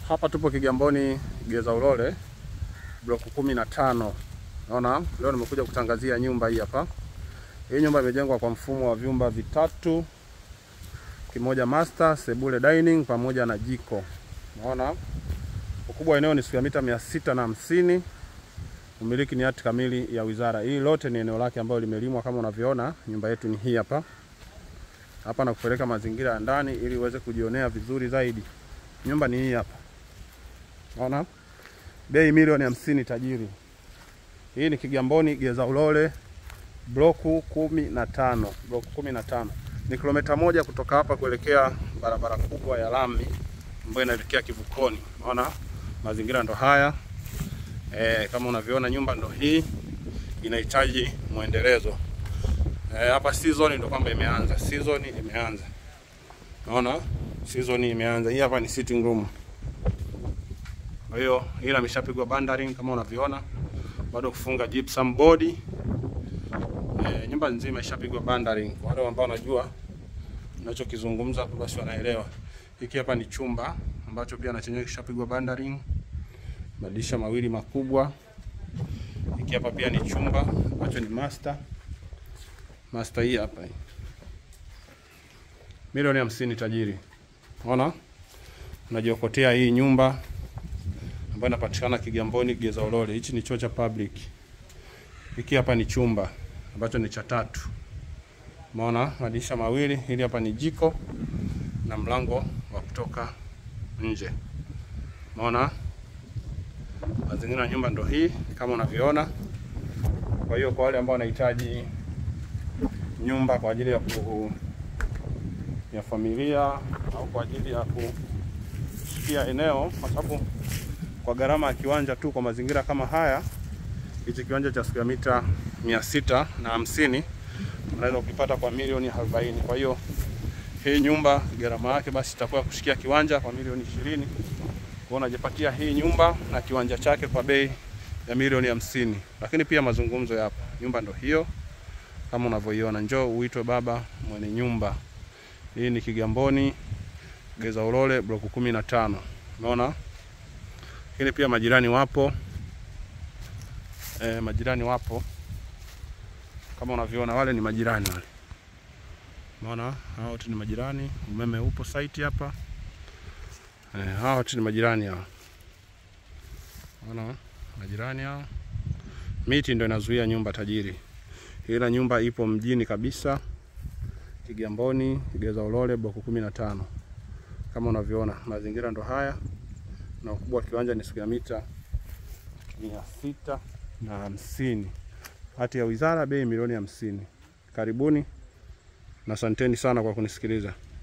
Hapa tupo Kigamboni Geza Ulole block kumi na tano. Naona leo nimekuja kutangazia nyumba hii hapa. Hii nyumba imejengwa kwa mfumo wa vyumba vitatu, kimoja master, sebule dining pamoja na jiko. Naona ukubwa wa eneo ni square mita mia sita na hamsini. Umiliki ni hati kamili ya wizara. Hii lote ni eneo lake ambalo limelimwa kama unavyoona. Nyumba yetu ni hii hapa hapa, na kupeleka mazingira ya ndani ili uweze kujionea vizuri zaidi. Nyumba ni hii hapa, naona bei milioni hamsini tajiri. Hii ni Kigamboni Geza Ulole bloku kumi na tano bloku kumi na tano ni kilomita moja kutoka hapa kuelekea barabara kubwa ya lami ambayo inaelekea kivukoni. Unaona mazingira ndo haya e, kama unavyoona nyumba ndo hii inahitaji mwendelezo e, hapa season ndo kwamba imeanza, season imeanza. Unaona season imeanza. Hii hapa ni sitting room, kwa hiyo ila imeshapigwa bandering kama unavyoona, bado kufunga gypsum board e, nyumba nzima ishapigwa bandering. Kwa wale ambao wanajua ninachokizungumza hapo, basi wanaelewa. Hiki hapa ni chumba ambacho pia na chenyewe kishapigwa bandering, madirisha mawili makubwa. Hiki hapa pia ni chumba ambacho ni master. Master hii hapa hii. Milioni hamsini tajiri. Unaona? Unajiokotea hii nyumba ambayo inapatikana Kigamboni Geza Ulole. Hichi ni choo cha public. Hiki hapa ni chumba ambacho ni cha tatu. Umeona madirisha mawili, hili hapa ni jiko na mlango wa kutoka nje. Umeona mazingira ya nyumba ndo hii kama unavyoona. Kwa hiyo kwa wale ambao wanahitaji nyumba kwa ajili ya ku, ya familia au kwa ajili ya kushikia eneo, kwa sababu kwa gharama ya kiwanja tu kwa mazingira kama haya, hichi kiwanja cha square mita mia sita na hamsini unaweza ukipata kwa milioni 40. Kwa hiyo hii nyumba gharama yake basi itakuwa kushikia kiwanja kwa milioni ishirini. Kwa unajipatia hii nyumba na kiwanja chake kwa bei ya milioni hamsini. Lakini pia mazungumzo yapo. Nyumba ndo hiyo kama unavyoiona, njoo uitwe baba mwenye nyumba. Hii ni Kigamboni Geza Ulole block kumi na tano. Unaona? Lakini pia majirani wapo e, majirani wapo kama unavyoona, wale ni majirani wale. Unaona, hao wote ni majirani. Umeme upo site hapa e, hao wote ni majirani hao. Unaona, majirani hao. Miti ndio inazuia nyumba tajiri, ila nyumba ipo mjini kabisa, Kigamboni Geza Ulole block kumi na tano. Kama unavyoona mazingira ndo haya, na ukubwa wa kiwanja ni square mita mia sita na hamsini. Hati ya wizara bei milioni hamsini. Karibuni na asanteni sana kwa kunisikiliza.